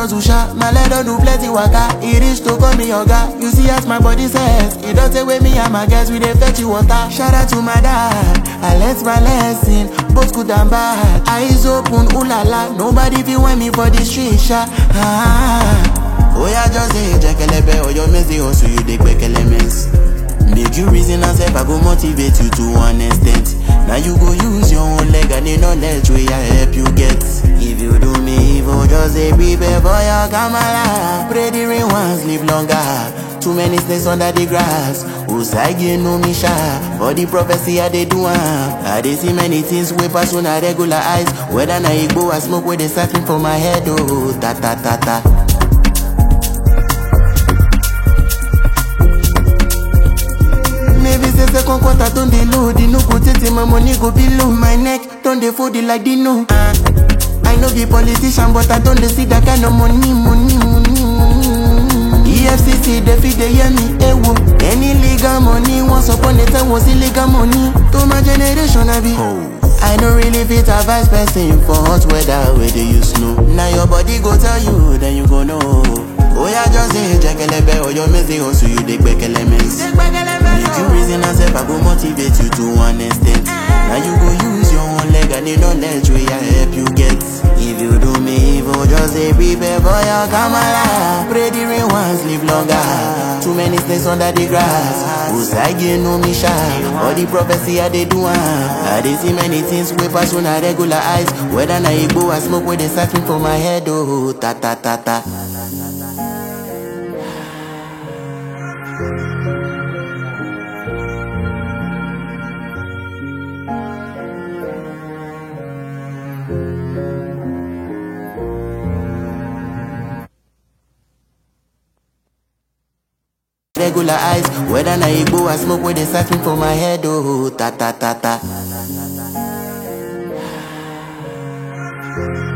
hustle sha, my leg don do plenty waka. E reach to call me oga. You see as my body says, e don take wey me and my guys we dey fetch you water. Shout out to my dad, I learnt my lesson, both good and bad. Eyes open, ooh la la, nobody fit want me for the street sha. Ah. Oya just say jekelebe, oyo mezi hustle you dey gbekele mess. Make you reason and self, I go motivate you to one extent. Now you go use your own leg and the knowledge wey I help you get. If you do me evil, just say prepare for your kamala. Pray the rain once, live longer. Too many snakes under the grass. Usagi no me sha. For the prophecy I dey do am. I dey see many things wey pass una regular eyes. Whether na igbo or smoke wey dey siphon for my head, oh ta ta ta ta. Maybe say second quarter don dey low, the no go tey my money go below. My neck don dey fold it like Dino. Uh, I no be politician, but I don dey see that kind of money, money, money, money. EFCC dey fit dey hear me, ewo. Any legal money once upon a time was illegal money. To my generation, I be. I no really fit advise person for hot weather wey dey use snow. Na your body go tell you, then you go know. Oya just say jekelebe, oyo mezi hustle you dey gbekele mess. Make you reason and self, I go motivate you to one extent. Now you go use your own leg and the knowledge wey I help you get. If you do me evil, just say prepare for your kamala. Pray the rain once, live longer. Too many snakes under the grass. Usagi no me sha. All the prophecy I dey do am. I dey see many things wey pass una regular eyes. Whether na igbo or smoke wey dey siphon for my head, oh ta ta ta ta. regular eyes. Whether na igbo or smoke wey dey siphon for my head, oh ta ta ta ta.